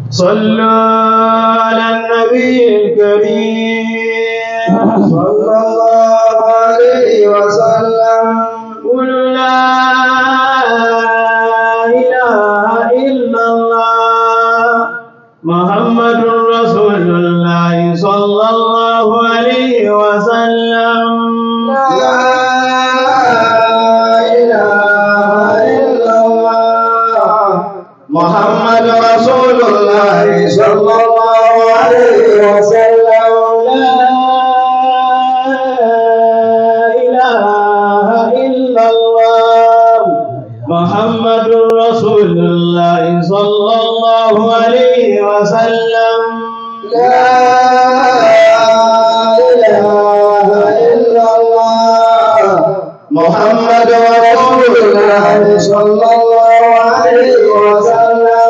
صلوا على النبي الكريم صلى الله عليه وسلم قل لا إله إلا الله محمد رسول الله صلى الله عليه وسلم لا إله إلا الله محمد رسول الله صلى الله عليه وسلم لا إله إلا الله محمد رسول الله صلى الله عليه وسلم لا إله إلا الله محمد رسول الله صلى الله عليه وسلم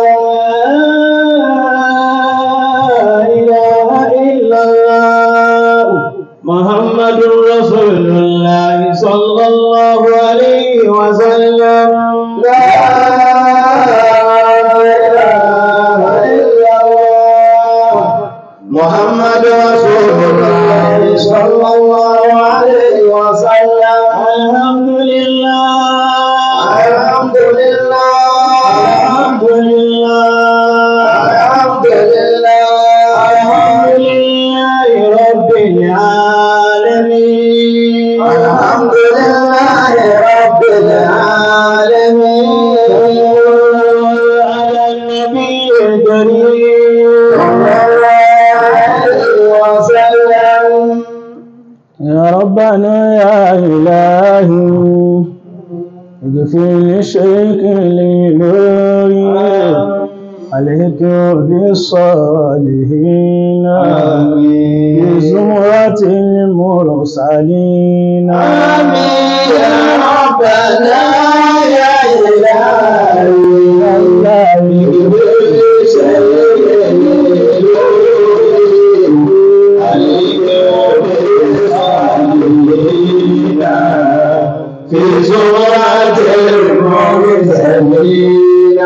لا إله إلا الله محمد رسول الله صلى الله عليه وسلم لا إله إلا الله محمد رسول الله صلى الله عليه وسلم الحمد لله الحمد لله الحمد لله الحمد لله الحمد لله رب العالمين الحمد لله رب العالمين على النبي الكريم صلى الله عليه وسلم يا ربنا يا إلهي اغفر لشيخ لنوري عليك بالصالحين بزمرة المرسلين آمين يا ربنا يا إلهي بكل شيء عليك بالصالحين في سورة المرسلين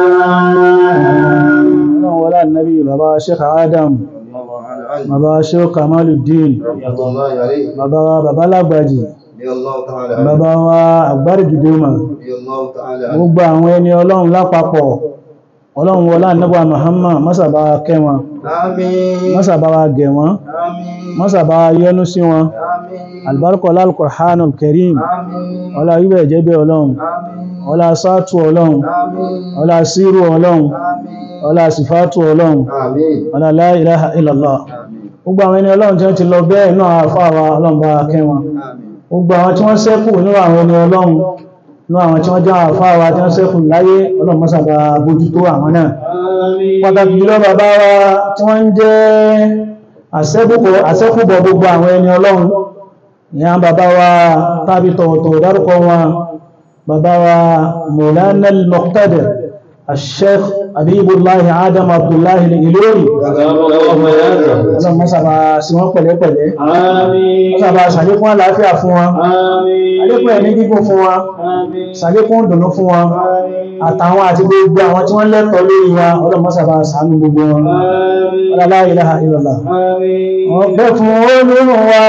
ولا النبي بابا شيخ آدم bàbá ṣe Kamaluddin bàbá wa bàbá lágbàjì bàbá wa àgbárígidoma gbogbo àwọn ẹni ọlọ́run lápapọ̀ ọlọ́run wọlá nẹ́bà Muhammad mọ́sàbá kẹ́ wọn mọ́sàbá wa gẹ̀ wọn mọ́sàbá yọ́nú sí wọn albarkọ̀ lálùkùrhánul karim ọlá ibẹ̀ jẹ́bẹ̀ ọlọ́run ọlá sátú ọlọ́run ọlá sírù ọlọ́run ọlá sífàtù ọlọ́run ọlá la ilaha illallah gbogbo àwọn ẹni ọlọ́run tí wọ́n ti lọ bẹ́ẹ̀ náà àfáàwà ọlọ́run bá kẹ́ wọn gbogbo àwọn tí wọ́n ṣẹ́kù nínú àwọn ẹni ọlọ́run nínú àwọn tí wọ́n jẹ́ àfáàwà tí wọ́n ṣẹ́kù láyé ọlọ́run mọ́sàbà bójútó àwọn náà pàtàkì jùlọ bàbá wa tí wọ́n ń jẹ́ àṣẹ́kùbọ̀ gbogbo àwọn ẹni ọlọ́run ìyá bàbá wa tàbí tọ̀wọ̀tọ̀ dárúkọ wọn bàbá wa Maulana al-Muqtadir الشيخ حبيب الله آدم عبد الله الإلوري ọlọ́run mọ́sàbà sí wọ́n pẹ̀lẹ́pẹ̀lẹ́ mọ́sàbà ṣàlékún àlàáfíà fún wọn àlékún ẹ̀mí gígùn fún wọn ṣàlékún dùnú fún wọn àtàwọn àti gbogbo àwọn tí wọ́n lẹ́tọ̀ọ́ lórí wa ọlọ́run mọ́sàbà ṣàánú gbogbo wọn la ilaha illallah ọpẹ́ fún olóòrùn wa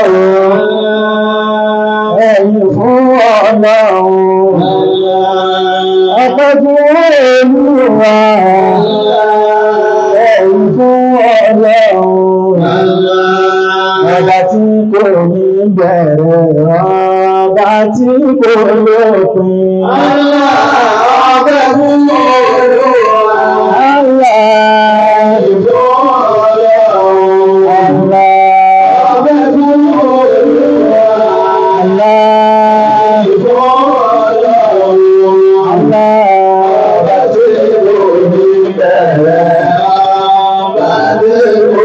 o ẹ̀yìn fún ọlọ́run ọpẹ́ fún olóòrùn wa ẹ̀yìn fún ọlọ́run ọba tí kò ní bẹ̀rẹ̀ ọba tí kò lópin ọpẹ́ fún olúwa Allah ìfún ọlọ́run ọpẹ́ fún olúwa Allah ìfún ọlọ́run Allah ọba tí kò ní bẹ̀rẹ̀ ọba tí kò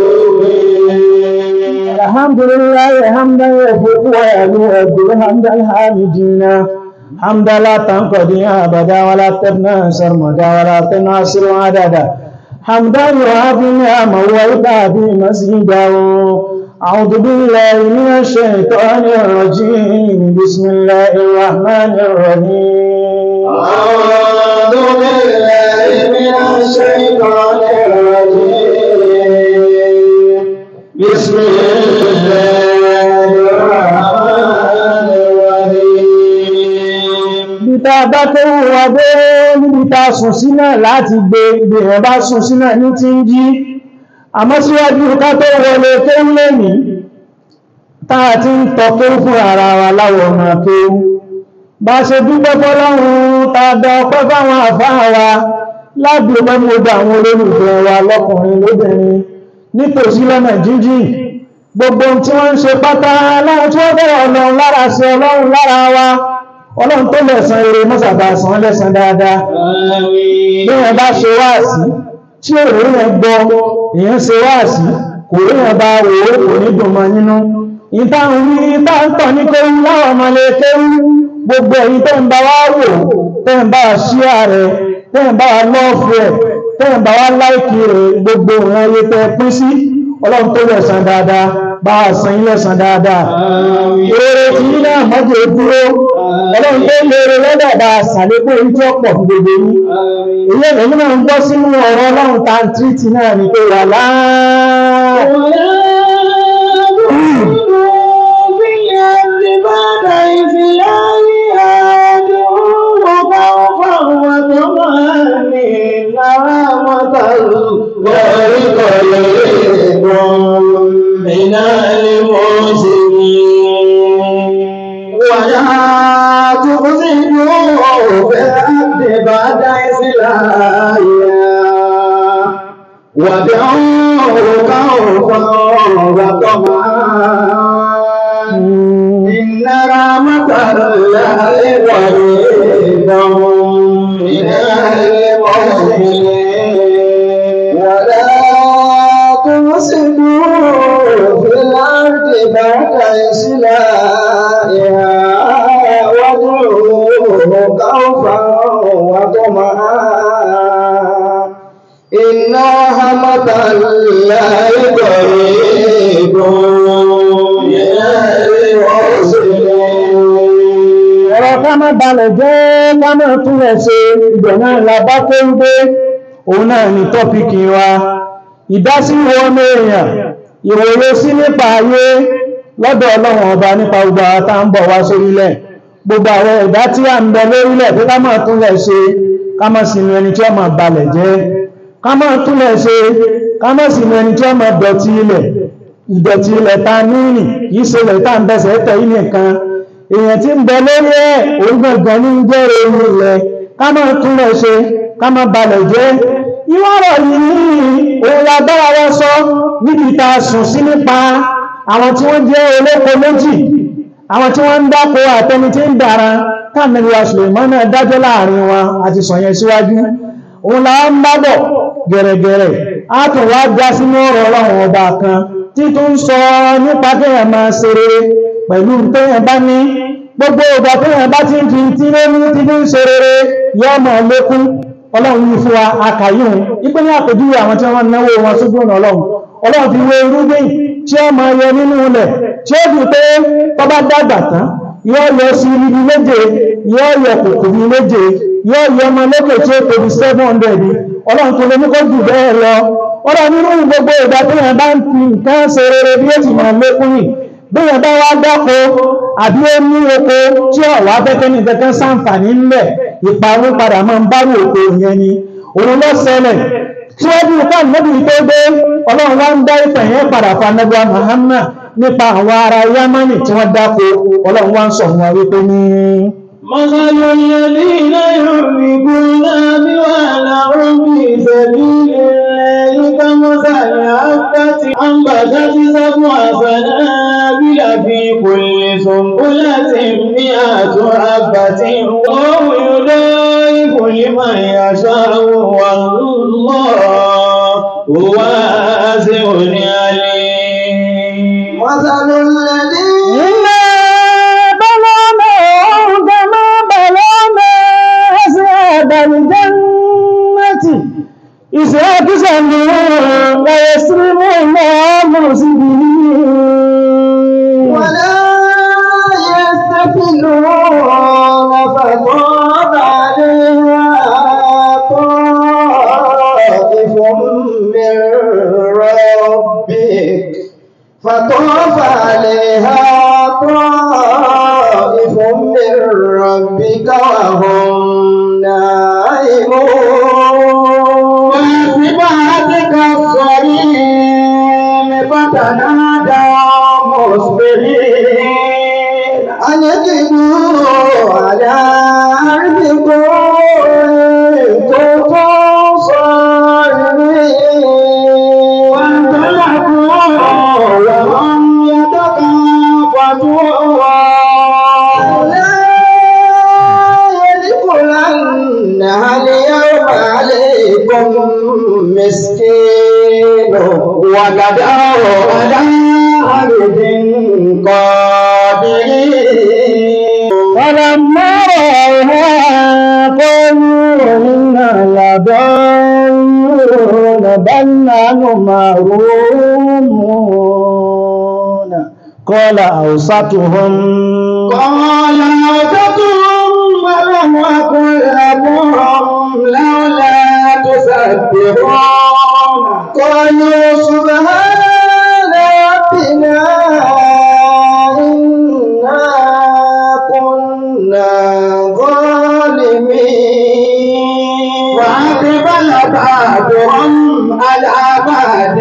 lópin. الحمد لله حمدا يفوق ويلوذ حمد الحامدين حمدا لا تنقضي ابدا ولا تبنى سرمدا ولا تناصر عددا حمدا يعافي نعمه ويقافي مسجدا أعوذ بالله من الشيطان الرجيم بسم الله الرحمن الرحيم أعوذ بالله من الشيطان الرجيم bá tó wà dé níbi ta sùn sí náà láti gbé ibi ẹ̀ bá sùn sí náà ní ti ń jí àmọ́ síwájú ká tó wọlé tó ń lè ní táà ti ń tọ́ kéwú fún ara wa láwọ̀ ọmọ kéwú bá ṣe dúpẹ́ fọ́lọ́run tàbí ọpẹ́ fáwọn àfáà wa lábí ọpẹ́ mú gbogbo àwọn olólùfẹ́ wa lọ́kùnrin lóbìnrin nítòsí lọ́nà jíjìn gbogbo ohun tí wọ́n ń ṣe pátá láwọn tí wọ́n bẹ̀rẹ̀ ọlọ́run lára sí ọlọ́run lára wa ọlọ́run tó lẹ̀san eré mọ́sàbà san lẹ́san dáadáa bí wọ́n bá ṣe wáàsí tí èrò yẹn gbọ́ èèyàn ṣe wáàsí kò rí yẹn bá wò ó kò ní dùn mọ́ nínú ìtàhùn ní ìtàǹtọ̀ ní kéwú láwọn ọmọlé kéwú gbogbo ẹ̀yin tẹ́ ń bá wá wò tẹ́ ń bá wá ṣíà rẹ̀ tẹ́ ń bá wá lọ́ọ̀fù ẹ̀ tẹ́ ń bá wá láìkì rẹ̀ gbogbo ìran ayé tẹ́ pín sí ọlọ́run tó lẹ̀san dáadáa bá wá san yín lẹ́san dáadáa èrè tí yín náà mọ́jọ dúró ọlọ́run tó lérè lọ́dọ̀ bá ṣàlékún orí tí ó pọ̀ fún gbogbo yín èyí ẹ̀rọ náà ń gbọ́ sínú ọ̀rọ̀ ọlọ́run tá ń tírìtì náà ní pé wà láà من المسلمين ولا تفسدوا في الأرض بعد إصلاحها وادعوه خوفا وطمعا إن رحمة الله قريب من المحسنين ولا تفسدوا في الأرض بعد إصلاحها وادعوه خوفا وطمعا إن رحمة الله قريب من المحسنين ọ̀rọ̀ ká má balẹ̀ jẹ́ ká má tún rẹ̀ ṣe ibẹ̀ náà la bá tó ń gbé òun náà ni tọ́pìkì wa ìdásí wọn èèyàn ìwòye sí nípa ayé lọ́dọ̀ ọlọ́run ọba nípa gbogbo àwọn tá ń bọ̀ wá sórílẹ̀ gbogbo àwọn ẹ̀dá tí a ń bẹ lórílẹ̀ pé ká má tún rẹ̀ ṣe ká má sì ní ẹni tí ó máa balẹ̀ jẹ́ ká má tún rẹ̀ ṣe ká má sì ní ẹni tí ó máa dọ̀tí ilẹ̀ ìdọ̀tí ilẹ̀ ta níìrìn kìí ṣe ilẹ̀ tá ń bẹ̀sẹ̀ tẹ̀ yìí nìkan èèyàn tí ń bẹ lórí ẹ̀ òun gangan ní jẹ́ ohun ilẹ̀ ká má tún rẹ̀ ṣe ká má balẹ̀ jẹ́ ìwọ́rọ̀ yìí òun la bára wá sọ níbi ta sùn sí nípa àwọn tí wọ́n jẹ́ olóko méjì àwọn tí wọ́n ń dáko àtẹni tí ń dára káàmìlá Sùlèmánà dájọ́ láàrin wọn àti sọ̀yẹn síwájú òun la ń bábọ̀ gẹ̀rẹ̀gẹ̀rẹ̀ á tún wá já sínú ọ̀rọ̀ ọlọ́run ọba kan tí tó ń sọ nípa kéèyàn máa ṣe rere pẹ̀lú téèyàn bá ní gbogbo ìgbà téèyàn bá ti ń fi tí ló ní tí fi ń ṣe rere yóò máa lékún ọlọ́run yìí fún wa akàyùn ipé ní àpèjúwe àwọn tí wọ́n náwó wọn sójú ọ̀nà ọlọ́run ọlọ́run fi wé irúgbìn tí ó máa yọ nínú ilẹ̀ tí ó dùn pé tó bá dàgbà tán yóò yọ sí ibi méje yóò yọ kòkò bí méje yóò yọ ọmọ lókè tí ó tóbi seven hundred ọlọ́run tó lè ní kó jù bẹ́ẹ̀ lọ ọlọ́run nínú gbogbo ìgbà tí wọ́n bá ń fi nǹkan ṣe rere bí ó sì máa lékún yìí bí wọ́n bá wá dáko àbí ó ní oko tí ọ̀wá fẹ́fẹ́ ní kẹ́kẹ́ sáǹfààní ńlẹ̀ ìparun padà máa ń bárò oko yẹn ni òun ló ṣẹlẹ̀ tí wọ́n bí nǹkan níbi tó dé ọlọ́run wá ń dá ìtàn yẹn padà fún anábíà Muhammad nípa àwọn ará Yámánì tí wọ́n dáko ọlọ́run wá ń sọ wọn wípé ní. مثل الذين يحبون بوالهم في سبيل الله كمثل حبة أنبتت سبع سنابل في كل سنبلة مئة حبة وهو يضاعف لمن يشاء والله واسع عليم مثل الذين إنا بلوناهم كما بلونا أصحاب الجنة إذ أقسموا ليصرمون مسبحين ولا يستكبرون فطاب عليها طائف من ربك فطاف عليها طائف من ربك وهم على أرضكم إن كنتم صارمين وانطلقوا وهم يتكافتون لا يدخلنها اليوم عليكم مسكين وغدوا على عبد قادرين فلما رأوها قالوا إنا لضالون بل نحن محرومون قال أوسطهم قال أوسطهم ولم أكن لكم لولا تسبحون قالوا سبحان ربنا إنا كنا ظالمين وأقبل بعضهم على بعض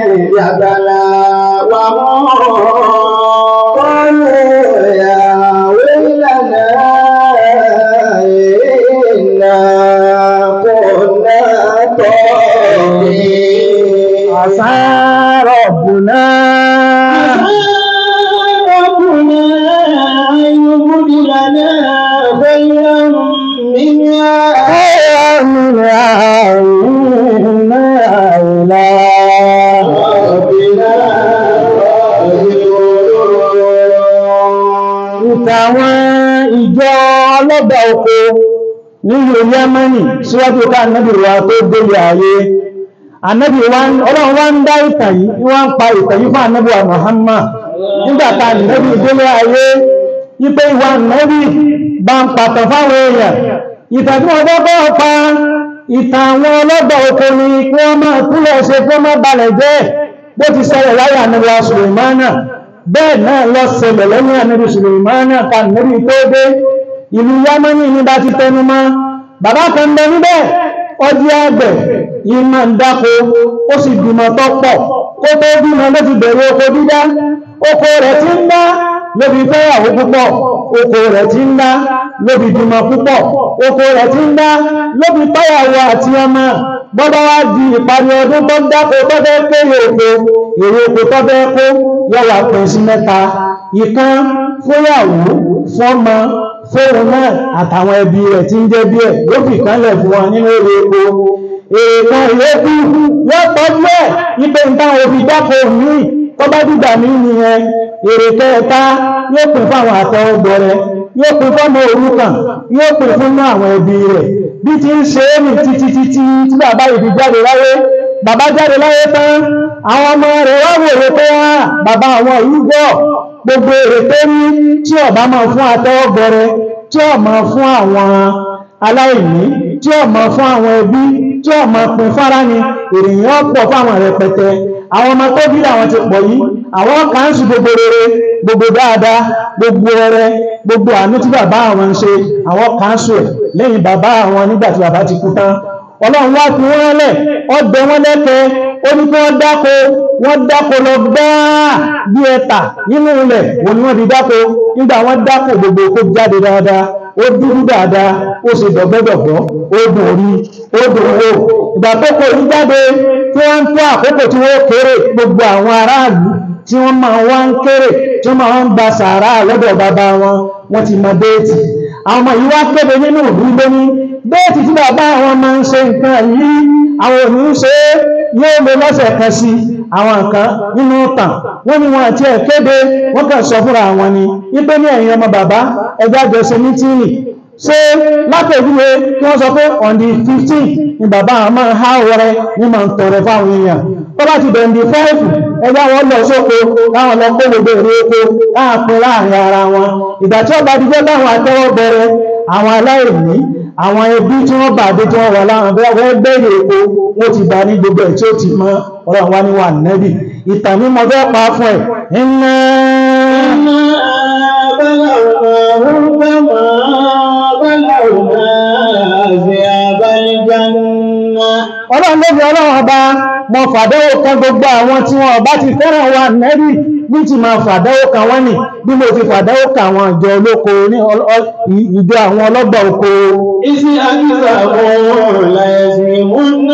يتلاومون قالوا يا ويلنا إنا كنا طاغين عسى ربنا ربنا أن يبدلنا خيرا منها خيرا منها إنا إلى ربنا ìtàwọn ìjọ ọlọ́gbà oko nílùú Yẹ́mẹ́nì síwájú ká ànábì wa tó délé ayé ànábì wa ń- ọlọ́run wá ń dá ìtàn yìí wọ́n ń pa ìtàn yìí fún ànábì wa Muhammad nígbàtà ànábì délé ayé wípé ìwà ànábì bá ń pàtàn fáwọn èèyàn ìtàn tí wọ́n kọ́kọ́ pa ìtàn àwọn ọlọ́gbà oko ni kí wọ́n máa kúlẹ̀ ṣe kí wọ́n má balẹ̀ jẹ́ bó ti ṣẹlẹ̀ láyé ànábì wa Sùlèmánà bẹ́ẹ̀ náà lọ ṣẹlẹ̀ lẹ́yìn ànábì Sùlèmánà ká ànábì tó dé ìlú Yámánì ní bá ti tẹnu mọ́ bàbá kan bẹ níbẹ̀ ọdí àgbẹ̀ yìí máa ń dáko ó sì bímọ tó pọ̀ kó tó bímọ ló ti bẹ̀rẹ̀ oko dídá oko rẹ̀ ti ń dá lóbi fẹ́yàwó púpọ̀ oko rẹ̀ ti ń dá lóbi bímọ púpọ̀ oko rẹ̀ ti ń dá lóbi tọ́yàwó àti ọmọ gbọ́dọ̀ wá di ìparí ọdún tó ń dáko tó fẹ́ kéré oko èrè oko tó fẹ́ kó yọ̀wà pín sí mẹ́ta ìkan fúnyàwó fọ́mọ fóun náà àtàwọn ẹbí rẹ̀ tí ń jẹ́ bí ẹ̀ ló fi kánlẹ̀ fún wọn nínú èrè epo èèkan ìyókù yóò tọ́jú ẹ̀ wípé nǹkan òfin dáko míì tó bá dìgbà mí nìyẹn èrè kẹta yóò pín fáwọn àtọwọ́gbọrẹ yóò pín fọ́mọ òrukàn yóò pín fún àwọn ẹbí rẹ̀ bí ti ń ṣe é nì títí títí tí bàbá yìí fi jáde láyé bàbá jáde láyé tán àwọn ọmọ rẹ̀ wá wòye pé á bàbá àwọn yìí gbọ́ gbogbo èrè tó ní tí ọba máa fún àtọwọ́gbọrẹ tí ó máa fún àwọn aláìní tí ó máa fún àwọn ẹbí tí ó máa pín fárá ni ènìyàn pọ̀ fáwọn rẹpẹtẹ àwọn ọmọ tó bí àwọn ti pọ̀ yìí àwọn kàńsù gbogbo rere gbogbo dáadáa gbogbo ọrẹ gbogbo àánú tí bàbá àwọn ń ṣe àwọn kàńsù ẹ̀ lẹ́yìn bàbá àwọn nígbà tí bàbá ti kú tán ọlọ́run wá fi wọ́n lẹ̀ ọgbẹ̀ wọn lẹ́kẹ́ ó ní kí wọ́n dáko wọ́n dáko lọ gbáà bí ẹ̀ta nínú ilẹ̀ wọ́n ni wọ́n fi dáko nígbà wọ́n dáko gbogbo kó jáde dáadáa ó dúdú dáadáa ó sì dọ̀gbọ́dọ̀gbọ́ ó dùn orí ó dùn owó ìgbà tó kò ní jáde tí wọ́n ń tó àkókò tí wọ́n kéré gbogbo àwọn aráàlú tí wọ́n máa wá ń kéré tí wọ́n máa ń gba sàárà lọ́dọ̀ bàbá wọn wọ́n ti mọ déètì àwọn ọmọ yìí wá kéde nínú ìlú lóní déètì tí bàbá àwọn máa ń ṣe nǹkan yìí àwọn ò ní ṣe é yóò lè lọ́sẹ̀ kan sí àwọn nǹkan nínú ìtàn wọ́n ní wọn àti ẹ̀ kéde wọ́n kàn sọ fúnra wọn ni wípé ní ẹ̀yin ọmọ bàbá ẹjọ́ àjọ ṣe mítìnì ṣé látẹ̀júwe kí wọ́n sọ pé on the fifteen ni bàbá àwọn máa ń há ọrẹ ní máa ń tọrẹ fáwọn èèyàn tó bá ti bẹ̀rẹ̀ di five ẹgbẹ́ wọn lọ sóko láwọn lọ kó gbogbo èrè oko láwọn pin láàrin ara wọn ìgbà tí ọba dijọ́ láwọn àtẹ́wọ́ bẹ̀rẹ̀ àwọn aláìní àwọn ẹbí tí wọ́n bàdé tí wọ́n wà láwọn bẹ́ẹ̀ bẹ̀rẹ̀ epo wọ́n ti bá ní gbogbo ẹ̀ tí ó ti mọ́ ọlọ́run wá ní wà nẹ́bì ìtàn ní mo fẹ́ pa fún ẹ̀ iná ọlọ́run ló fi ọlọ́run ọba mọ fàdéwò kan gbogbo àwọn tí wọn ọba ti fẹ́ràn wa nẹ́bì bí ti máa fàdáwó kan wọ́n nì bí mo ti fàdáwó kan àwọn ìjọ olóko ní ọl- ọl- ìjọ àwọn ọlọ́gbà oko إذ أكثروا ليظلمون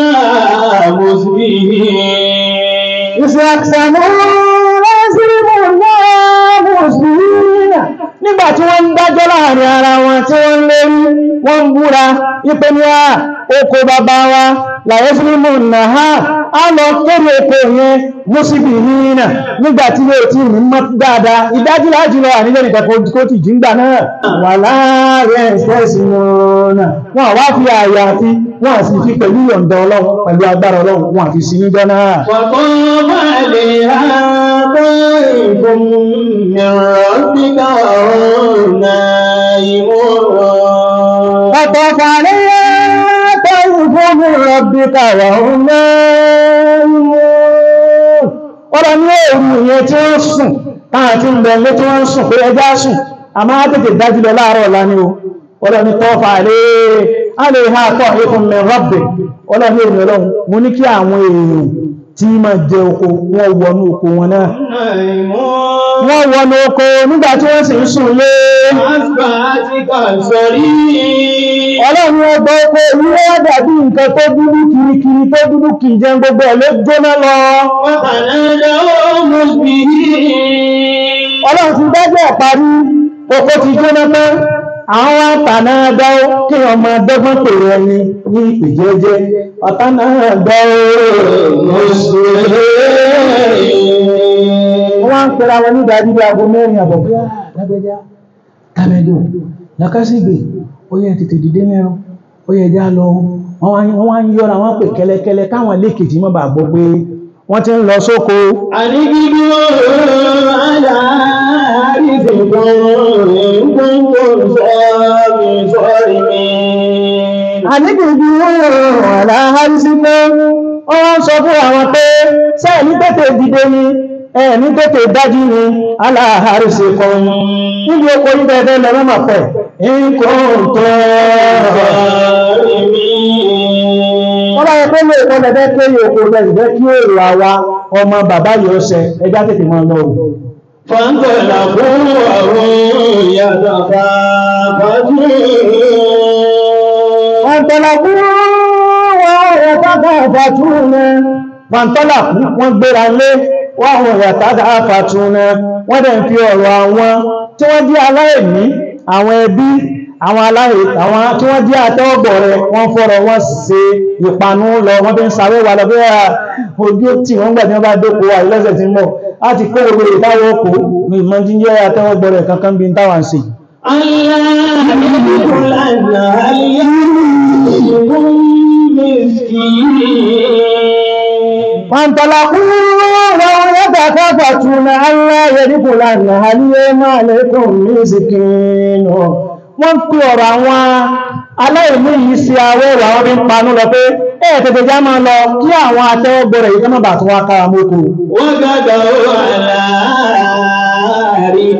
مسبحين ìsìn àkìsànú lẹ́sìrìmù náà mùsùlùmí nígbà tí wọ́n ń dájọ́ láàrin ara wọn tí wọ́n ń lérí wọ́n ń búra ipé ní à oko bàbá wa làyẹ́sìrìmù náà á lọ kéré oko yẹn mùsùlùmí nínà nígbà tí yóò tí ní mọ́ dáadáa ìdájú láti lọ ànílẹ̀ nìkan kó ti jíǹgbà náà wà láàrin ẹ̀sẹ̀sì náà wọ́n wá fi àyà àti wọ́n sì fi pẹ̀lú yọ̀ǹda ọlọ́run pẹ̀lú agbára ọlọ́run wọ́n àfi sí níjọ́ náà وطاف عليها طائف من ربك وهم نائمون فطاف عليها طيف من ربك وهم نائمون ọ̀rọ̀ ní òru ìyẹn tí wọ́n sùn táà tí ń bẹ̀lẹ́ tí wọ́n sùn pé ẹjá sùn a máa tètè dájú lọ láàárọ̀ ọ̀la ni o ọ̀rọ̀ ní tọ́fà lè alè ha tọ́ ikun min rabbi ọ̀rọ̀ ní èrè ọlọ́run mo ní kí àwọn èèyàn tí ma jẹ oko wọ́n wọnú oko wọn náà نائمون wọ́n wọnú oko nígbà tí wọ́n sì ń sùn lé أصبحت كالصريم ọlọ́run ọgbọ́ oko ìlú wọ́n dàbí nǹkan tó dúdú kirikiri tó dúdú kì í jẹun gbogbo ẹ̀ ló jóná lọ وتنادوا مصبحين ọlọ́run ti dájọ́ parí oko ti jóná tán àwọn wá tànà dáó kí ọmọ dọ́gbọ́n pèrè ẹni ní ìjẹ́jẹ́ ọ̀tá náà dáó wọ́n ń pèrè àwọn nígbàdí bí aago mẹ́rin àbọ̀ bí lágbẹ́já tàbẹ̀dọ̀ lákásígbè ó yẹ tètè dìde mẹ́rin ó yẹ já lọ wọ́n wá ń- wọ́n wá ń yọ́ra wọ́n pè kẹ́lẹ́kẹ́lẹ́ káwọn lékèjì mọ́ bà gbọ́ pé wọ́n ti ń lọ sóko أنجدوا على عارفكم إن كنتم صارمين àníbìbí oòrùn aláhárísí pé ó wọ́n sọ fún àwọn pé sẹ́ẹ̀ní tètè dìde ni ẹ̀ẹ̀ní tètè dájú ni aláhárísí kan níbi oko ìbẹ̀ẹ̀bẹ̀ lọ mọ́mọ̀ pẹ̀ nǹkan tó wọ́n bá yẹ pé lè kọ́ lẹ́bẹ́ pé oko lẹ́gbẹ́ kí èrò àwa ọmọ bàbá yóò ṣẹ ẹjá tètè máa lọ òun فانطلقوا وهم يتخافتون Fàntọ́lákú wọ́n rẹ̀ tàbí àfàtúnà. Fàntọ́lákú wọ́n gbéra lé wọ́n rẹ̀ tàbí àfàtúnà. Wọ́n dẹ̀ ń fi ọ̀rọ̀ àwọn tí wọ́n jẹ́ aláìní, àwọn ẹbí, àwọn aláì, àwọn tí wọ́n jẹ́ àtẹ́wọ̀gbọ̀ rẹ̀, wọ́n fọ́rọ̀ wọ́n ṣe ìpanú lọ, wọ́n fi ń sáré wà lọ bí i ojú tí wọ́n gbà tí wọ́n bá dókò wà lọ́sẹ̀ tí ń bọ̀. A ti kó gbogbo ìtawọ̀ kò ní ìmọ̀ jíjẹ́ àtẹ́wọ̀gbọ̀ rẹ̀ kankan bí ń táwà ń ṣe. ألا يدخل هل يملككم مسكين فانطلقوا وهم يتخافتون ألا يدخل اليوم عليكم مسكين wọ́n pè ọ̀rọ̀ àwọn aláìní yìí sí àwẹ́ ìwà wọn bí ń panú lọ pé ẹ̀ tètè já máa lọ kí àwọn atẹ́wọ́gbọ̀rẹ̀ yìí kọ́nà bà tó wá kára mọ́kò وغدوا على عارض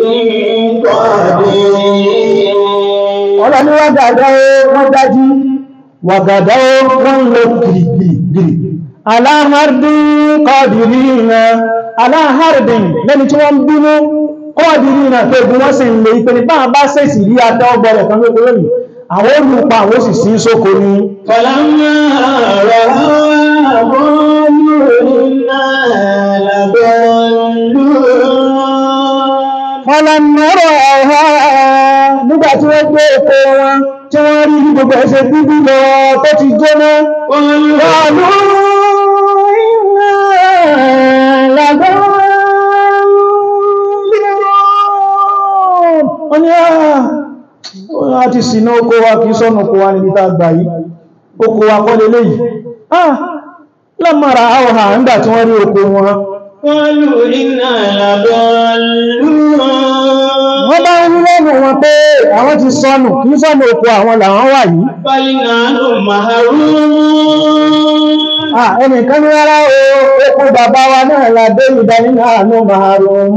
قادرين ọ̀rọ̀ ní wàgàdá wọ́n dájí wàgàdá wọ́n lọ gìrìgìrì aláhàrdín kọ́dìrínà aláhàrdín lẹ́ni tí wọ́n bínú kọ́dìrínà tó gún wọ́n sì ń lè ìpẹni bá bá sẹ́sì rí atẹ́ ọgbọ̀rẹ̀ kan lókò lónìí àwọn olùpa àwọn sì sí sóko ní فلما رأى قالوا إنا لضالون ọlọ́mọ́rọ̀ ọ̀há nígbà tí wọ́n gbé epo wọn tí wọ́n rí bí gbogbo ẹsẹ̀ bíbí lọ tó ti jóná قالوا قالوا إنا لضالون wọ́n ní àà a ti sínú oko wa kìí sọ́nà oko wa níbi tá gbà yìí oko wa kọ́ lélé yìí ah lọ́mọ̀ra àwọ̀hà nígbà tí wọ́n rí oko wọn قالوا إنا لضالون wọ́n bá ń rí lẹ́nu wọn pé àwọn ti sọnù kìí sọ́nà oko àwọn làwọn wà yìí بل نحن محرومون Ah, ẹnìkan ní rárá o, oko bàbá wa náà ládé ìdánínà àánú màárùn-ún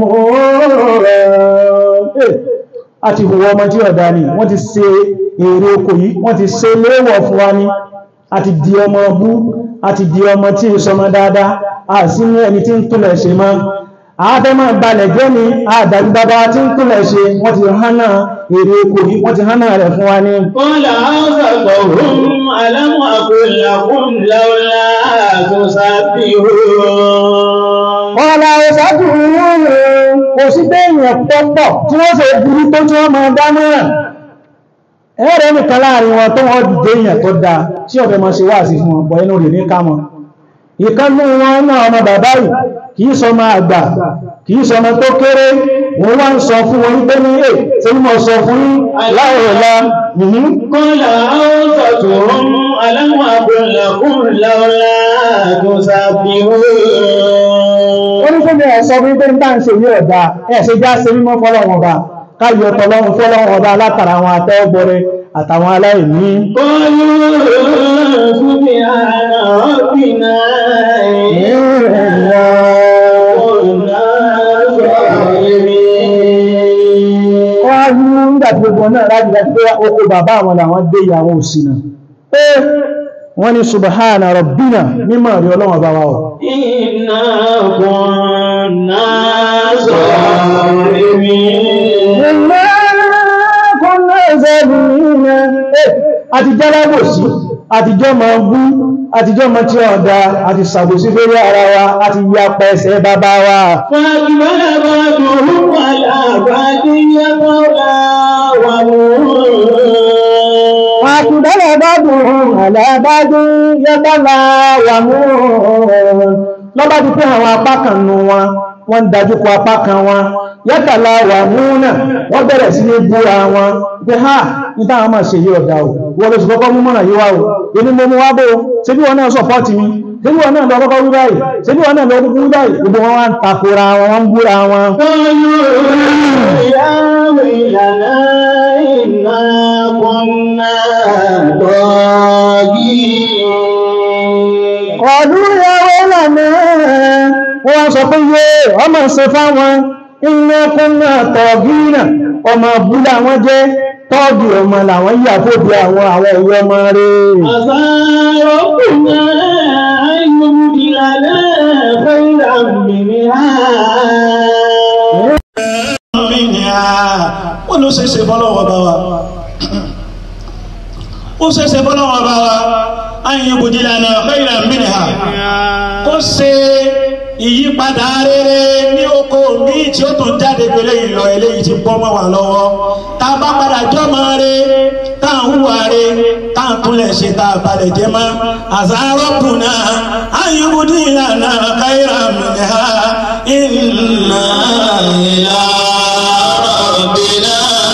rẹ̀. A ti hùwọ́ ọmọ tí ọ̀dá ni, wọ́n ti ṣe èrè oko yìí, wọ́n ti ṣe léèwọ̀ fún wa ní, a ti di ọmọ bú, a ti di ọmọ tí ìsọmọ dáadáa, a sí ní ẹni tí ń túnlẹ̀ ṣe mọ́. àádọ́ máa balẹ̀ jẹ́ ni àdàbí bàbá tí ń kúnlẹ̀ ṣe wọ́n ti hánà èrè oko yìí wọ́n ti hánà rẹ̀ fún wa ní قال أوسطهم ألم أقل لكم لولا تسبحون ọ̀la ìṣàkùn wọn kò sí pé èèyàn pọ́pọ̀ tí wọ́n ṣe burú tó tí wọ́n máa dáná ẹ̀rẹ́ nìkan láàrin wọn tó wọ́n dìde èèyàn tó dáa tí ọ̀fẹ́ máa ṣe wá sí fún ọ̀pọ̀ inú rẹ̀ ní kámọ́ ìkánú wọn náà ọmọ bàbá yìí kìí sọ ọmọ àgbà kìí sọ ọmọ tó kéré wọ́n wá ń sọ fún wọn wípé ní èè tí mo sọ fún yín láìrọ̀lá nìyí قال أوسطهم ألم أقل لكم لولا تسبحون ó ní fún mi ẹ̀ sọ fún pé ń bá ń ṣe yí ọ̀dá ẹ̀ ṣe já ṣe mímọ́ fọ́lọ́wọ́n ọba káyọ̀ tọ́lọ́run fọ́lọ́wọ́n ọba látara àwọn atẹ́wọ́gbọ́rẹ́ àtàwọn aláìní قالوا سبحان ربنا إنا كنا ظالمين wọ́n á ní nígbà tí gbogbo náà láti láti pé oko bàbá àwọn làwọn dé ìyàwó òsìnà pé wọ́n ní subhana rabbina mímọ̀ rí ọlọ́wọ́n bá wa ọ̀ إنا كنا ظالمين àtijọ́ lábòsí àtijọ́ ma bú àtijọ́ ma tí ọ̀dá àti sàbòsí lórí ara wa àti ya pẹ̀ẹ̀sẹ̀ bàbá wa فأقبل بعضهم على بعض يتلاومون àtìdálẹ̀ bádùn àlàbádùn yẹ́bọ́lá wà mú lọ́bá ti pé àwọn apá kan nù wọn wọ́n dájú kọ apá kan wọn yẹ́tàlá wà mú náà wọ́n bẹ̀rẹ̀ sí ní búra wọn pé ha ní táwọn máa ṣe yí ọ̀dá o wọ́n ló sì kọ́kọ́ mú mọ́nà yíwá o èmi mo mú wá bó ṣe bí wọn náà sọpọ́ọ̀tì mi ṣe bí wọn náà lọ kọ́kọ́ wí báyìí ṣe bí wọn náà lọ kúkú wí báyìí gbogbo wọn wá ń takora wọn wọ́n ń búra wọn قالوا يا ويلنا إنا كنا ضالين Ọdún ìyàwó lànà wọ́n sọ pé yé ọmọ ṣe fáwọn iná kúnnà tọ̀gínà ọmọ búlá wọn jẹ́ tọ́ọ̀gì ọmọ làwọn yíyà fóbi àwọn àwọn ìwé ọmọ rẹ̀. عسى ربنا أن يبدلنا خيرا منها wọ́n ló ṣeéṣe bọ́lọ́wọ́ bá wa ó ṣeéṣe bọ́lọ́wọ́ bá wa ayin bùdílànà khayra minha kó ṣe ìyípadà rere ní oko míì tí ó tún jáde pẹ̀lẹ́ ìlọ eléyìí ti bọ́ mọ́ wa lọ́wọ́ tá a bá padà jọ́mọ re tá a ń hùwà re tá a túnlẹ̀ ṣe tá a balẹ̀ jẹ́ mọ́ àzárọ́pùnà ayin bùdílànà khayra minha inna ila rabbina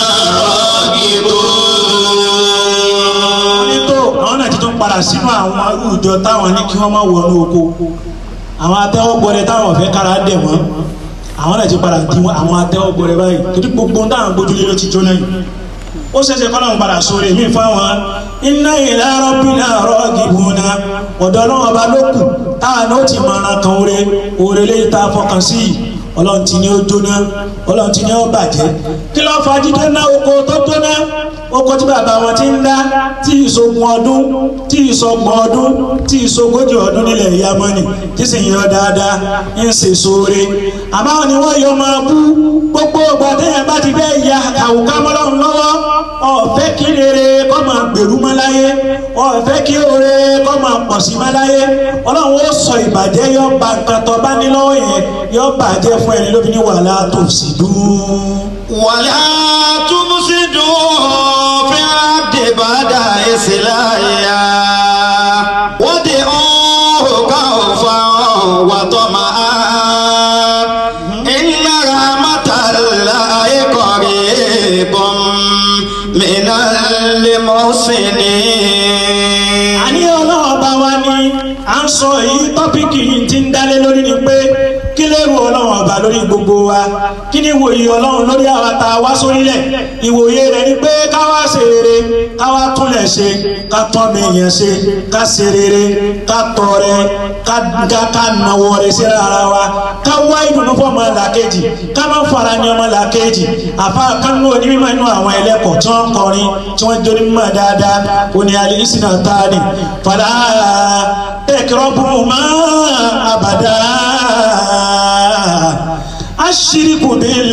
raghibun. ní tó àwọn náà ti tún padà sínú àwọn àwùjọ táwọn ní kí wọ́n má wọnú oko àwọn atẹ́wọ́gbọ́rẹ́ táwọn fẹ́ kára dẹ̀ wọ́n àwọn náà ti padà di àwọn atẹ́wọ́gbọ́rẹ́ báyìí torí gbogbo ohun táwọn gbójúlé ló ti jóná yìí ó ṣẹ̀ṣẹ̀ kọ́ lọ́n padà sórí mi fáwọn inna ila rabbina raghibuna ọ̀dọ́ náà ọba ló kù táwọn náà ti mọ̀ràn kan oore oore léyìí tá a fọkàn sí yìí ọlọ́run ti ní ó jóná ọlọ́run ti ní ó bàjẹ́ kí ló fa jíjóná oko tó jóná oko tí bàbá wọn ti ń dá tí ìṣogun ọdún tí ìṣọgbọ̀n ọdún tí ìṣogójì ọdún nílẹ̀ Yámánì tí sì ń yọ dáadáa ń ṣe sóore àmọ́ ni wọ́n yọ máa bú gbogbo ọgbà téèyàn bá ti fẹ́ ya àwùká mọ́lọ́run lọ́wọ́ ọ̀fẹ́ kí rere kọ́ máa gbèrú mọ́ láyé ọ̀fẹ́ kí oore kọ́ máa pọ̀ sí mọ́ láyé ọlọ́run ó sọ ìbàjẹ́ yọ ba nǹkan tó bá ní lọ́wọ́ yẹn yọ bàjẹ́ fún ẹni lóbi ní wàhálà tó sì dùn. ولا تفسدوا في الأرض بعد إصلاحها وادعوه خوفا وطمعا إن رحمة الله قريب من المحسنين àní ọlọ́run bá wa ní à ń sọ èyí tọ́pìkì yìí ti ń dálé lórí ni pé kí lérò ọlọ́run ọba lórí gbogbo wa kí ni ìwòye ọlọ́run lórí àwa tá a wá sórílẹ̀ ìwòye rẹ̀ ni pé ká wá ṣe rere ká wá túnlẹ̀ ṣe ká tọ́ mi yẹn ṣe ká ṣe rere ká tọrẹ ká ká ká nawọ́ rẹ̀ sí ara wa ká wá ìdùnnú fún ọmọ làkejì ká má fara ní ọmọ làkejì àfa kánú onímọ̀ inú àwọn ẹlẹ́kọ̀ọ́ tí wọ́n kọrin tí wọ́n jó onímọ̀ dáadáa òní alẹ́ ìsìn àtàní fàlà tẹ̀kẹ́rọ́bù máa àbàdà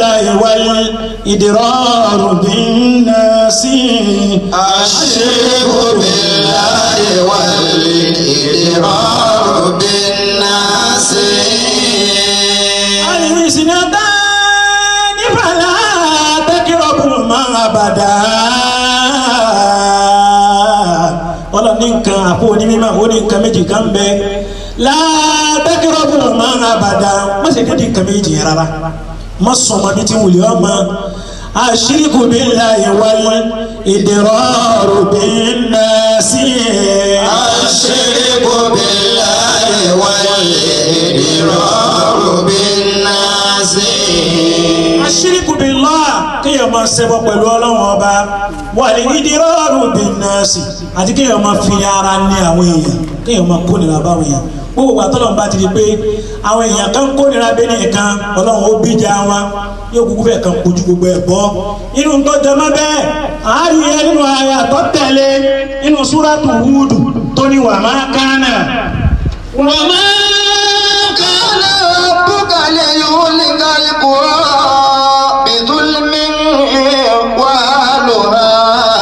بالله والإدرار بالناس الشرك بالله والإدرار بالناس الحسنتان فلا تقربهما أبدا ọlọ́run ní nǹkan àpò onímọ̀ ó ní nǹkan méjì kan bẹ látàkìrọ̀bù máa ń abàdá má ṣe dédé nǹkan méjì yẹn rárá má sọ ọmọ bíi ti wùlé ọmọ àṣírìkù billahi wal idraru bin nasi. الشرك بالله والإدرار بالناس àṣírìkù billah kéèyàn máa ṣẹbọ pẹ̀lú ọlọ́run ọba wal idraru bin nasi àti kéèyàn máa fi ara ní àwọn èèyàn kéèyàn máa kó nira báwọn èèyàn gbogbo ìgbà tọ́lọ́run bá ti di pé àwọn èèyàn kan kó nira bẹ́ẹ̀ nìkan ọlọ́run ó bíjà wọn yóò kúkú fẹ́ kan kojú gbogbo ẹ̀ bọ́ inú tó jọmọ́ bẹ́ẹ̀ àárín ẹ nínú àyà tó tẹ̀lé nínú súrátù Húdù tó ní wà máa kánà وما كان ربك ليهلك القرى بظلم وأهلها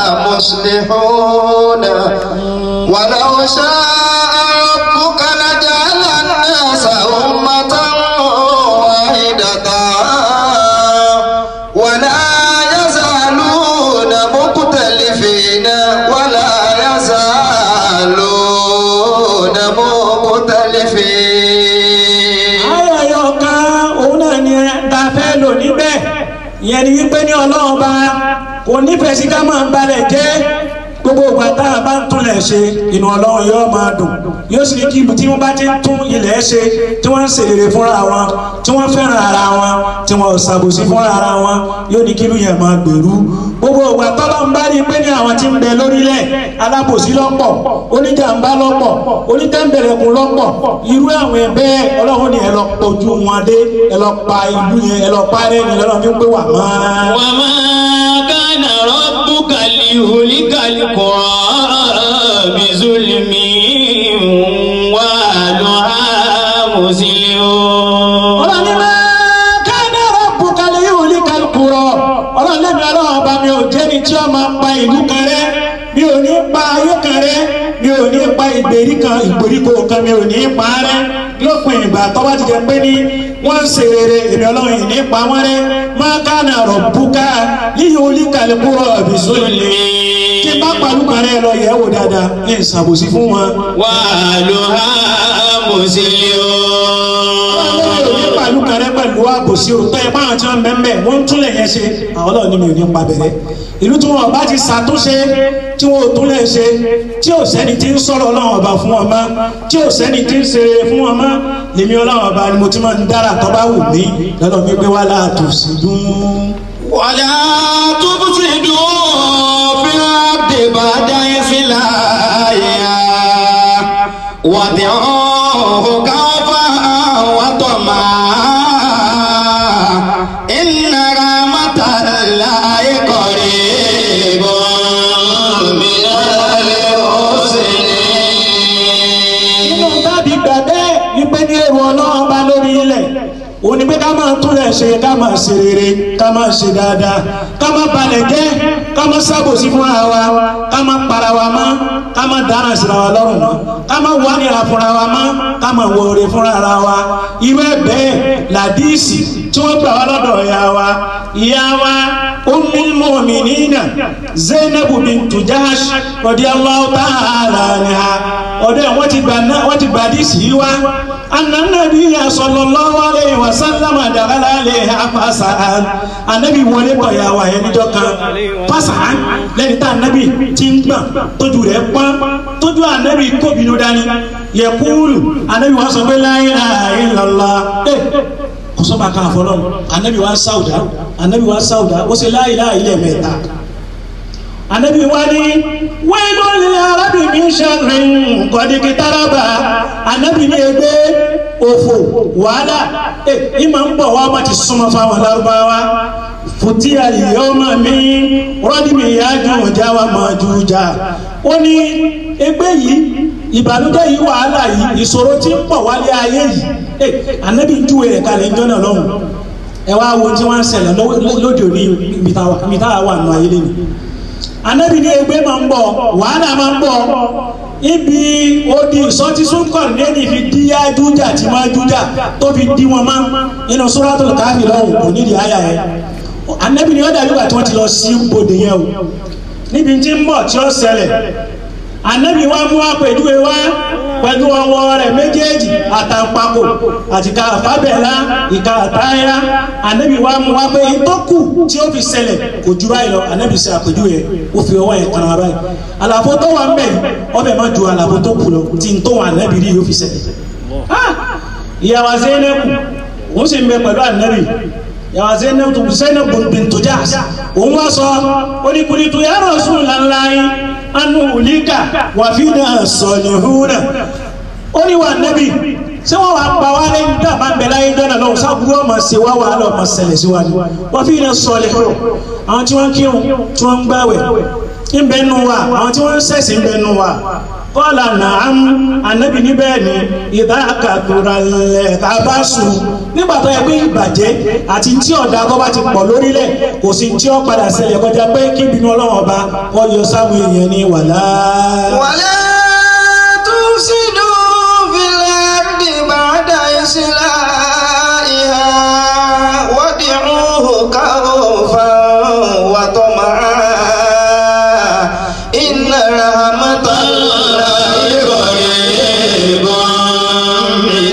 مصلحون ولو شاء ربك لجعل الناس أمة واحدة ولا يزالون مختلفين ولا يزالون مختلفين ayọ̀ ayọ̀ kan òun náà ni ta fẹ́ lò níbẹ̀ ìyẹn ni wípé ní ọlọ́run bá kò nífẹ̀ẹ́ sí ká máa balẹ̀ jẹ́ gbogbo ìgbà tá a bá ń túnlẹ̀ ṣe inú ọlọ́run yóò máa dùn yóò sì ní kí ibi tí wọ́n bá ti ń tún ilẹ̀ ṣe tí wọ́n ń ṣèlérí fúnra wọn tí wọ́n fẹ́ràn ara wọn tí wọ́n ò ṣàbòsí fúnra ara wọn yóò ní kí ìlú yẹn máa gbèrú gbogbo ìgbà tọ́lọ́ ń bá rí i pé ní àwọn tí ń bẹ lórílẹ̀ alábòsí lọ́pọ̀ oníjàmbá lọ́pọ̀ onítẹ̀m̀bẹ̀rẹ̀kùn lọ́pọ̀ irú àwọn ẹ̀bẹ́ ọlọ́run ni ẹ lọ pọ̀jù wọn dé ẹ lọ pa ìlú yẹn ẹ lọ pa ẹrẹ́ ni lọ́lọ́run fi ń pé wà máa. وما كان ربك ليهلك القرى بظلم وأهلها مسلمون ọlọ́run ní máa káná rọ́pù kalẹ̀ yóò ní kálukúrọ̀ ọlọ́run lẹ́mi ọlọ́run ọba mi ò jẹ́ ni tí ó máa pa ìlú kan rẹ́ mi ò ní pa ayé kan rẹ́ mi ò ní pa ìgbèríkan ìgbèríko kan mi ò ní pa rẹ́ lópin ìgbà tó bá ti jẹ́ pé ní wọ́n ń ṣe rere èmi ọlọ́run yìí ní pa wọ́n rẹ́ máa káná rọ́pù ká yíyí olí kálukúrọ̀ bìsọ́lẹ̀ tí bá pàlú kan rẹ́ lọ yẹ̀ wò dáadáa ní ìṣàbòsí fún wọn. وأهلها مسلمون pàlú kan rẹ pẹ̀lú àbòsí o tọ́ ẹ báwọn tí wọ́n bẹ́ẹ̀ bẹ́ẹ̀ wọ́n ń túnlẹ̀ yẹn ṣe àwọn ọlọ́run ní mi ò ní pa bẹ̀rẹ̀ ìlú tí wọn bá ti ṣàtúnṣe tí wọn ò túnlẹ̀ ṣe tí ò sẹ́ni tí ń sọ̀rọ̀ ọlọ́run ọba fún wọn mọ́ tí ò sẹ́ni tí ń ṣe fún wọn mọ́ lèmi ọlọ́run ọba ni mo ti máa ń dára tó bá wù mí lọ́dọ̀ mi pé wà láàtò sí dún. ولا تفسدوا في الأرض بعد إصلاحها وادعوه خوفا وطمعا إن رحمة الله قريب من المحسنين nínú tábì gbà bẹ́ẹ̀ wípé ní èrò ọlọ́run bá lórí ilẹ̀ òun ni pé ká máa túnlẹ̀ ṣe ká máa ṣe rere ká máa ṣe dáadáa ká máa balẹ̀ jẹ́ ká máa ṣàbòsí fúnra wa ká máa para wa mọ́ ká máa dáná síra wa lọ́rùn mọ́ ká máa wà nira fúnra wa mọ́ ká máa wọ oore fúnra ara wa irú ẹ̀ bẹ́ẹ̀ làdíìsì tí wọ́n gbà wá lọ́dọ̀ ìyá wa ìyá wa ummul mu'minina zainabu bintu jahash radiyallahu ta'ala anha ọ̀dọ̀ ẹ̀ wọ́n ti gbà náà wọ́n ti gbà díìsì yìí wá ananabi sallallahu alayhi wa sallam dakhala alayha fasa'an anabi wọlé tọ̀ ya wa yẹn níjọ́ kan fasa'an lẹ́ni tá anabi ti ń gbọ̀n tójú rẹ̀ pọ́n tójú anabi kóbinú dání yaqulu anabi wa sọ pé la ilaha illallah kọsọba kan fọlọ anabi wa sáwùdà anabi wa sáwùdà ó sì la ilaha ilẹ̀ mẹ́ta anabi wa ni wẹ́ẹ́lú ní arábì mi ṣẹ́rin kọ́díkì tárábà anabi ní ẹgbẹ́ òfò wàhálà ẹ ìmọ̀ ń bọ̀ wá má ti súnmọ́ fáwọn lárúbáwá fùtí àlìyọ́mọ mi rọ́dìmí yájú ọjà wa máa ju jà ó ní ẹgbẹ́ yìí ìbànújẹ́ yìí wàhálà yìí ìṣòro tí ń pọ̀ wálé ayé yìí ẹ anabi ń júwe rẹ̀ kalẹ̀ ń jọ́nà lọ́hùn ẹ wá wo tí wọ́n ń ṣẹlẹ̀ lọ́wọ́- lóde òní ibi tá ibi tá a wà nù ayé lẹ́nu anabi ní ẹgbẹ́ máa ń bọ̀ wàhálà máa ń bọ̀ ibi odi sọtí sunkọrì lẹ́ni fi di ajújà tí máa jújà tó fi di wọn máa nínú suratul káfí lọ́hùn kò nídìí àyà yẹn anabi ní ọ̀dà yóò tí wọ́n ti lọ sí bòde yẹn o níbi tí ń bọ̀ tí ó ṣẹlẹ̀ anabi wa mú àpèjúwe wá pẹ̀lú ọwọ́ rẹ̀ méjèèjì àtàǹpàkò àti ìka àfábẹ́lá ìka àtáyá anabi wa mú wá pé ìtọ́kù tí ó fi ṣẹlẹ̀ kò ju báyìí lọ anabi ṣe àpèjúwe yẹn ó fi ọwọ́ yẹn kan ara báyìí àlàfo tó wà ń bẹ̀ yìí ọbẹ̀ má ju àlàfo tó kù lọ tí ń tó wà anabi rí yóò fi ṣẹlẹ̀ Ah! ìyàwó Zainabu òun sì ń bẹ pẹ̀lú anabi yàrá zainab zainab bintu Jahsh òun wá sọ oníkùnrin ya Rasulullahi anu ulika wà fi náà salihuna ó ní wà nẹ́bí ṣé wọ́n wà pa wá lẹ́yìn tá a bá ń bẹ láyé dáná lọ́wọ́ sábúrú ọmọ ṣe wá wàhálà ọmọ ṣẹlẹ̀ sí wa ni wà fi náà salihuna àwọn tí wọ́n kírun tí wọ́n ń gbàwẹ̀ ń bẹ nù wa àwọn tí wọ́n ń ṣẹ̀sìn ń bẹ nù wa kọ́lá nàám anabi níbẹ̀ ni ìdá kàkúrà lẹ̀ ká bá sùn nígbà tó yẹ pé ìbàjẹ́ àti tí ọ̀dà tó bá ti pọ̀ lórílẹ̀ kò sí tí ó padà ṣẹlẹ̀ kọjá pé kí ìbínú ọlọ́run ọba kọ́ yọ sáwọn èèyàn ní wàlá. ولا تفسدوا في الأرض بعد إصلاحها وادعوه خوفا وطمعا إن رحمة الله قريب من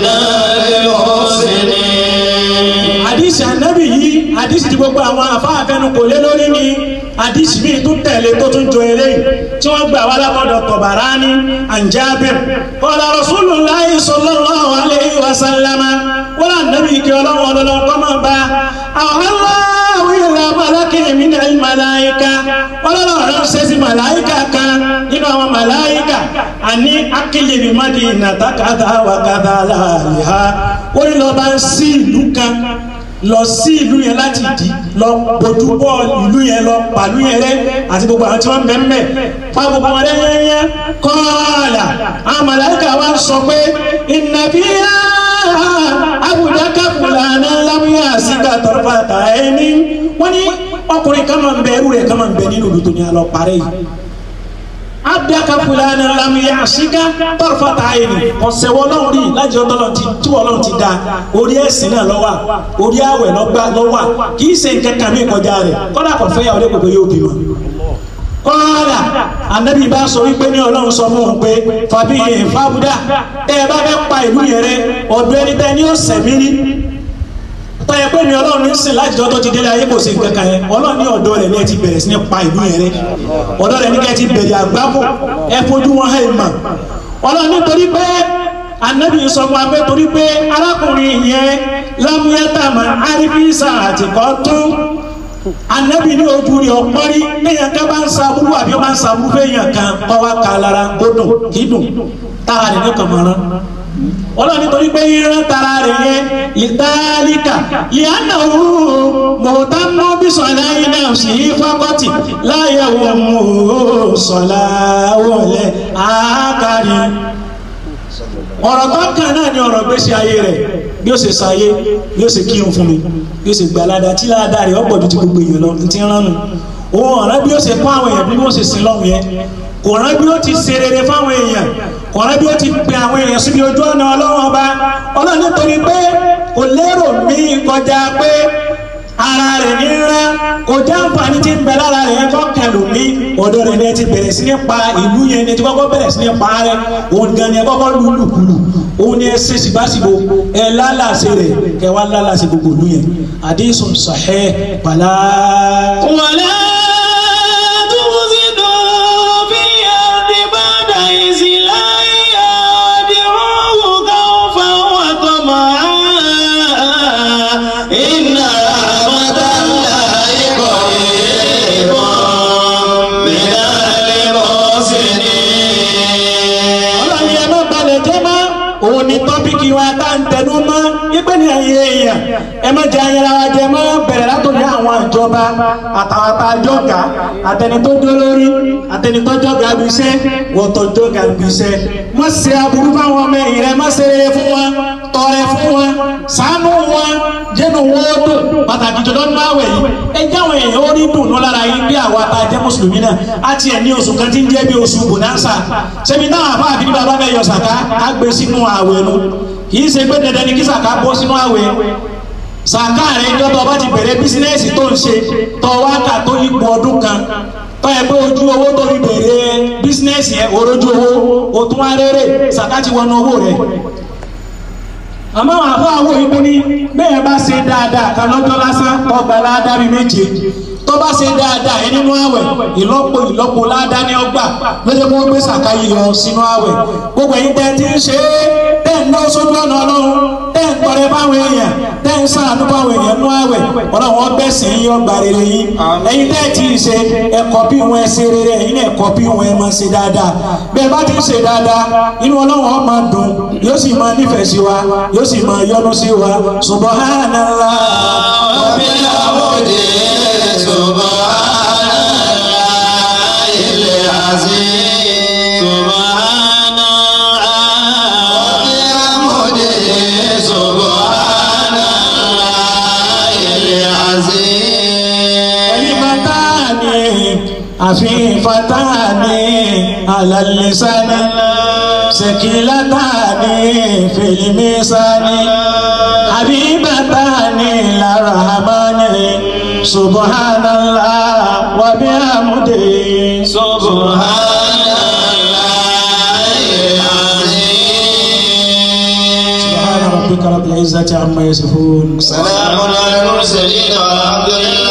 المحسنين àdìsí anabi yìí àdìsí tí gbogbo àwọn afáàfẹnu kò lé lórí ni àdìsí bíi tó tẹ̀lé tó tún jọ eléyìí tí wọ́n gbà wá lábọ́dọ̀ Tabarani an Jabir qala Rasulullahi sallallahu alayhi wa sallama wọ́n lé anabi kí ọlọ́wọ́ ọlọ́wọ́ kọ́ máa bá àwọn aláwọ̀ ìlà malaki min al-malaika ọlọ́wọ́ rẹ̀ ṣe sí màláìka kan nínú àwọn màláìka àní akílìrì Madina takada wa kada láàlìhá ó ní lọ́ọ́ bá ń sí ìlú kan lọ sí ìlú yẹn láti dì lọ bójú bọ́ ìlú yẹn lọ pàlú yẹn rẹ àti gbogbo àwọn tí wọ́n ń bẹ ń bẹ pa gbogbo wọn lẹ́yẹ́yẹ́ kọ́ọ̀là àwọn màláìka wa sọ pé ìnàbíyà abùdákà fúlàní lámúyà síkà tọrọfàtà ẹni wọ́n ní ọkùnrin kan máa ń bẹ ẹrú rẹ̀ kan máa ń bẹ nínú ìlú tó ní alọ́ parẹ́ yìí abdaka fulani lamu yaasika tọrọfata ayini ọsẹ wọlọrun rí lájọ tọlọ ti tí wọlọrun ti da orí ẹsìn náà lọ́wọ́ orí àwẹ̀ lọgbà lọ́wọ́ kì í ṣe nǹkan kan mi kọjá rẹ̀ kódà kò fẹ́ yàwó lẹkọọ yóò bímọ kọ́ọ̀dà anabi bá sọ wípé ní ọlọ́run sọ fún un pé fàbí fàbúdà tẹ́ ẹ bá fẹ́ pa ìlú yẹn rẹ ọ̀dọ̀ ẹni tẹ́ ní ọ̀sẹ̀ mi rí tọ́yẹ pé mi ọlọ́run ní sìn láti jọ́ tó ti délé ayé kò sí nǹkan kan yẹn ọlọ́run ní ọ̀dọ̀ rẹ̀ ní ẹ ti bẹ̀rẹ̀ sí ní pa ìlú yẹn rẹ ọ̀dọ̀ rẹ̀ ní kẹ́ ẹ ti bẹ̀rẹ̀ àgbákò ẹ fojú wọn hàn mà ọlọ́run nítorí pé anabi sọ fún wa pé torí pé arákùnrin yẹn lámúyẹ́tàmà arífísà àtìkọ́ tún anabi ní ojú rẹ̀ ọ̀pọ́rí lẹ́yìn ká bá ń saburú àbí ó bá ń saburú fẹ́yìn kan kọ́ wa kà lára ó dùn kì í dùn tára rẹ̀ ní kàmọ́rán ọlọ́run nítorí pé yíyan tara rẹ̀ yẹn ìtàlíkà ìyáná òun mọ̀ọ́tà mọ́ bí sọ̀lá yìí náà sì í fọ́kọ́tì láyé wọn mú sọ̀lá wọlé àákárí ọ̀rọ̀ tó kàn náà ni ọ̀rọ̀ gbèsè ayé rẹ̀ bí ó ṣe ṣayé bí ó ṣe kírun fún mi bí ó ṣe gbà ládàá tí ládàá rẹ̀ ọ̀pọ̀ ju ti gbogbo èèyàn lọ ti ń ránu òun ọ̀rẹ́ bí ó ṣe fún àwọn èèyàn bí wọ́n ṣe sin lọ́hùn yẹn kò rán bí ó ti ṣe rere fáwọn èèyàn kò rán bí ó ti pe àwọn èèyàn síbi ojú ọ̀nà ọlọ́run ọba ọlọ́run nítorí pé kò lérò mí kọjá pé ara rẹ̀ ní rán kò já àǹfààní tí ń bẹ lára rẹ̀ yẹn kọ́kẹ́ lómi ọ̀dọ̀ rẹ̀ ni ẹ ti bẹ̀rẹ̀ sí ní pa ìlú yẹn ni ẹ ti kọ́kọ́ bẹ̀rẹ̀ sí ní pa rẹ̀ òun gan ni ẹ kọ́kọ́ lù lùkulù òun ni ẹ ṣe síbáṣibò ẹ lálàsẹ rẹ̀ kẹ wá lálàsẹ gbogbo ìlú yẹn àdéhùn sahih bàlá. ولا تفسدوا في الأرض بعد إصلاحها وادعوه خوفا وطمعا إن رحمة الله قريب من المحسنين ọlọ́ni ẹ má balẹ̀ jẹ́ mọ́ òun ni tọ́pìkì wa tá ń tẹnu mọ́ yípe ní ẹ̀yẹ èèyàn ẹ má jẹ ayẹra wa jẹ mọ́ bẹ̀rẹ̀ látòrí àwọn ìjọba àtàwọn àtàjọga àtẹni tó dó lórí àtẹni tó jọga bí iṣẹ́ wọ́tọ̀ jọga bí iṣẹ́ má ṣe aburú fáwọn ọmọ ẹ̀yìn rẹ má ṣe rere fún wọn tọrẹ fún wọn ṣàánú wọn jẹnu wọn dùn má pàtàkì jùlọ nínú àwẹ̀ yìí ẹ jẹ́ àwọn èèyàn ó rí dùnú lára yín bí àwa tá a jẹ́ mùsùlùmí náà á tiẹ̀ ní oṣù kan tí ń jẹ́ bí oṣù bonanza ṣebí náà àfa àbí ní bàbá bẹ́ẹ̀ yọ sàká á gbé sínú àwẹ̀ nu kì í ṣe pé dandan ni kí sàká bọ́ sínú àwẹ̀ sàká rẹ̀ jọ́tọ̀ bá ti bẹ̀rẹ̀ bísínẹ́sì tó ń ṣe tọ́ wákà tó yípo ọdún kan tọ́ ẹ pé ojú owó tó fi bẹ̀rẹ̀ bísínẹ́sì yẹn orójú owó o tún wá rere sàká ti wọnú owó rẹ̀ àmọ́ àwọn àfọ àwọn òyìnbó ní bẹ́ẹ̀ bá ṣe dáadáa kan lọ́jọ́ lásán ọgbà ládàbí méje tó bá ṣe dáadáa ẹ nínú àwẹ̀ ìlọ́po ìlọ́po ládàá ní ọgbà lọ́jọ́ kó gbé sàká yíyọ sínú àwẹ̀ gbogbo ẹ̀yin tẹ́ ti ń ṣe é tẹ́ ń lọ sójú ọ̀nà ọlọ́run tẹ́ ń tọrẹ fáwọn èèyàn tẹ́ ń sàánú fáwọn èèyàn nú àwẹ̀ ọ̀nà wọn bẹ́ sí yín ọgbà rere yín ẹ̀yin tẹ́ ti ṣe ẹ̀kọ́ bí wọn ẹ ṣe rere ẹ̀yin ẹ̀kọ́ bí wọn ẹ máa ṣe dáadáa bẹ́ẹ̀ bá ti ń ṣe dáadáa inú ọlọ́run ó máa dùn yóò sì máa nífẹ̀ẹ́ sí wa yóò sì máa yọ́nú sí wa subhanallah. وبحمده سبحان الله العظيم سبحان وبحمده سبحان الله العظيم كلمتان خفيفتان على اللسان ثقيلتان في الميزان حبيبتان إلى الرحمن سبحان الله وبحمده سبحان الله العظيم سبحان ربك رب العزة عما يصفون سلام على المرسلين والحمد لله